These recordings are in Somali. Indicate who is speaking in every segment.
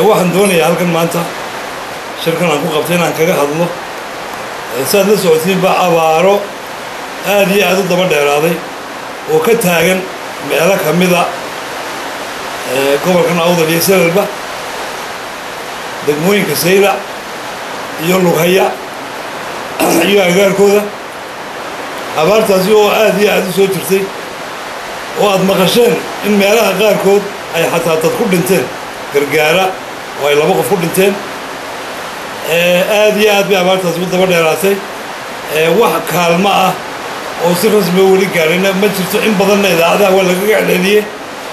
Speaker 1: waxaan doonayaa halkan maanta shirkan aan ku qabtay inaan kaga hadlo saad la socotiinba abaaro aad iyo aad u daba dheeraaday oo ka taagan meelo ka mida gobolkan awdal iyo salalba degmooyinka saylac iyo lughaya iyo agaarkooda abaartaasi oo aad iyo aad u soo jirtay oo aad maqasheen in meelaha qaarkood ay xataa dad ku dhinteen gargaara oo ay laba qof ku dhinteen aad iyo aad bay abaartaasi u daba dheeraatay wax kaalmo ah oo si rasmiga weli gaadhayna ma jirto in badanna idaacadaha waa lagaga celceliyey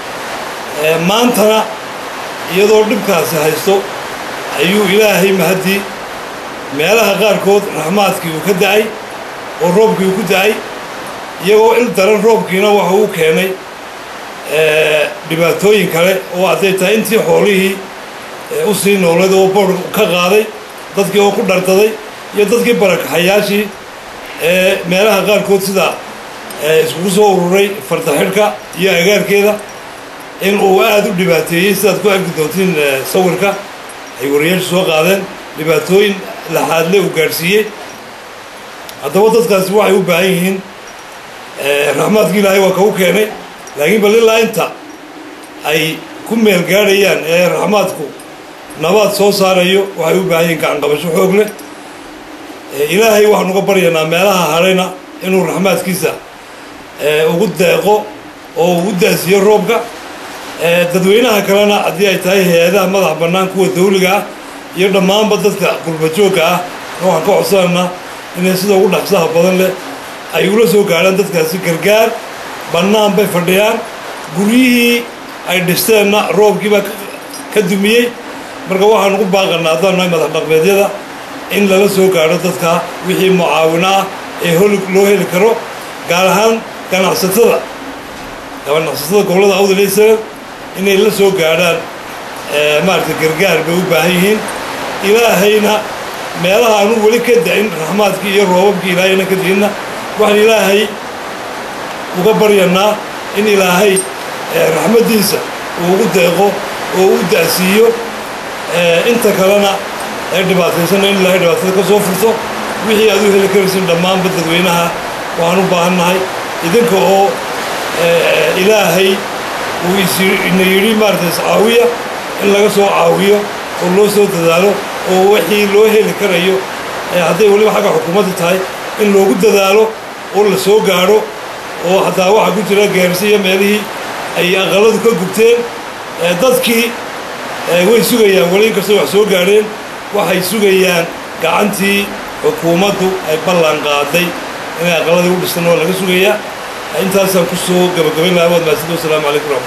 Speaker 1: maantana iyadoo dhibkaasi haysto ayuu ilaahay mahaddii meelaha qaarkood raxmaadkii uu ka da'ay oo roobkii uu ku da'ay iyagoo il daran roobkiina waxa uu keenay dhibaatooyin kale oo hadday tahay intii xoolihii u sii noolayd oo boor ka qaaday dadkii oo ku dhardaday iyo dadkii barakaxayaashii ee meelaha qaarkood sida iskugu soo ururay fardaxidhka iyo agaarkeeda in uu aad u dhibaateeyey sidaad ku arki doontiin sawirka ay wariyaashu soo qaadeen dhibaatooyin laxaadle uu gaadhsiiyey haddaba dadkaasi waxay u baahan yihiin raxmaadkii ilaahay waa kagu keenay laakiin bal ilaa inta ay ku meel gaadhayaan ee raxmaadku nabaad soo saarayo waxay u baahan yihiin gacanqabasho xoog leh ilaahay waxaan uga baryanaa meelaha harayna inuu raxmaadkiisa ugu deeqo oo ugu daasiyo roobka dadweynaha kalena haddii ay tahay hay-adaha madax bannaan kuwa dawliga ah iyo dhammaanba dadka qurbajoogga ah waxaan ka codsanaynaa inay sida ugu dhaqsaha badan leh ay ula soo gaadhaan dadkaasi gargaar bannaan bay fadhiyaan guryihii ay dhisteenna roobkiibaa ka dumiyey marka waxaan ugu baaqanaa haddaan nahay madax dhaqmeedyada in lala soo gaadho dadka wixii mucaawino ah ee holi loo heli karo gaar ahaan ganacsatada ganacsatada gobollada awdal iyo salal inay la soo gaadhaan maaragtay gargaar bay u baahan yihiin ilaahayna meelaha aanu weli ka da-in raxmaadkii iyo roobabkii ilaahayna ka diinna waxaan ilaahay uga baryanaa in ilaahay raxmaddiisa uu ugu deeqo oo u da'siiyo inta kalena ee dhibaataysana in ilaahay dhibaatada ka soo furto wixii aad u heli karaysin dhammaanba dadweynaha waxaan u baahannahay idinka oo ilaahay uu isina yidhi maaragtay iscaawiya in laga soo caawiyo oo loo soo dadaalo oo wixii loo heli karayo hadday weliba xagga xukuumadda tahay in loogu dadaalo oo la soo gaadho oo hataa waxaa ku jira gaarsi iyo meelihii ay aqaladu ka gubteen dadkii way sugayaan weli inkastoo wax soo gaadheen waxay sugayaan gacantii xukuumaddu ay ballan qaaday inay aqaladii u dhistan oo laga sugayaa intaasaan ku soo gabagabayn lahaa waad mahadsanid wasalaamu calaykum